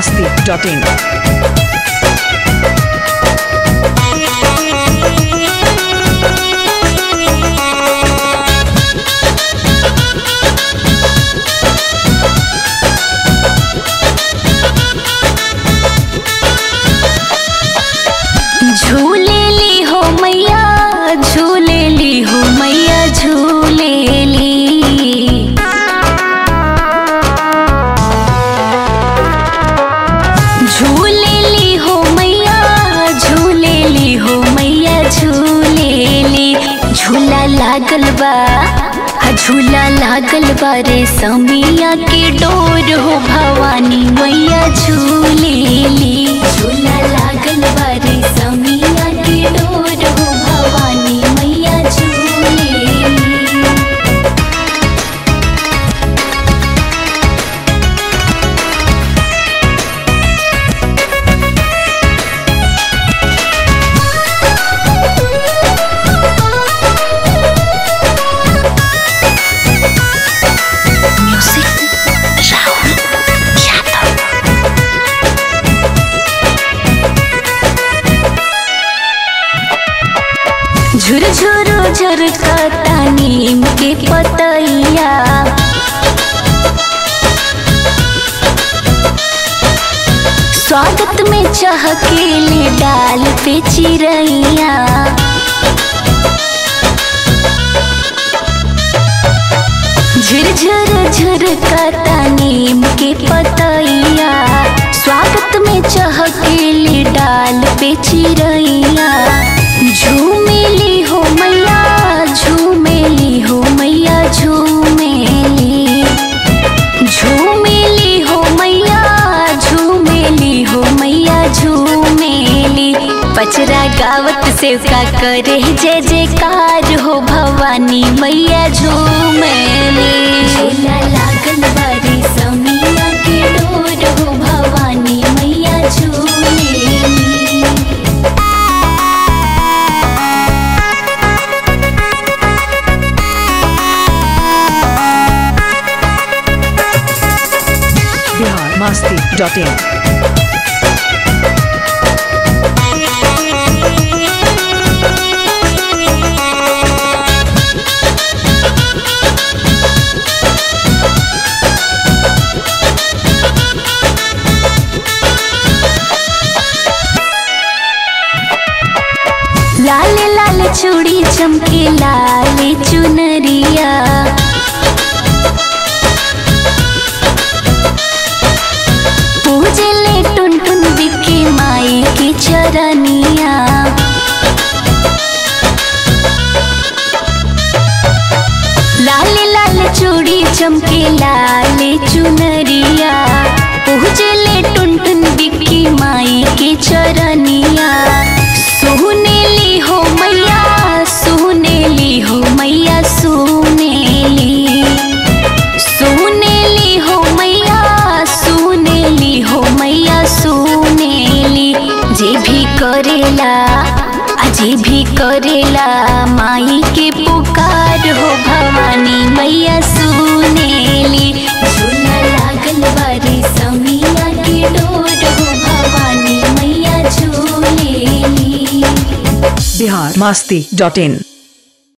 masti.in. झूलेली हो मैया झूलेली हो मैया झूलेली झूलेली हो मैया झूलेली हो मैया झूलेली झूला लागल बा हा झूला लागल बा रे समिया के डोर हो भवानी मैया झूलेली झूला लागल बा रे समिया के डोर हो भवानी मैया झूलेली म्यूजिक राहुल यादव झुरझुरु झुरकता नीम के पतैया स्वागत में चहकेले डाल पे चिरैया झुरझुर झुरकता नीम के पतैया स्वागत में चहकेले डाल पे चिरैया झूमेली हो मैया झूमेली हो मैया झूमेली झूमेली हो मैया झूमेली हो मैया झूमेली पचरा गावत से का करे जय जयकार हो भवानी मैया झूमेली झूला लागल बारी समिया के डोर हो भवानी मैया झूमेली Bihar masti.in. लाल लाल चूड़ी चमके लाल चुनरिया पूजले टुन टुन बिके माई की चरनिया लाल लाल चूड़ी चमके लाल चुनरिया पूजले टुन टुन बिकी माई की चरनिया सुनेली हो मैया सुनेली हो मैया सुनेली सुनेली हो मैया सुनेली हो मैया सुनेली जे भी करेला अजे भी करेला माई के पुकार हो भवानी मैया सुनेली झूला लागल बारी समिया के डोर हो भवानी मैया झूलेली Bihar masti.in.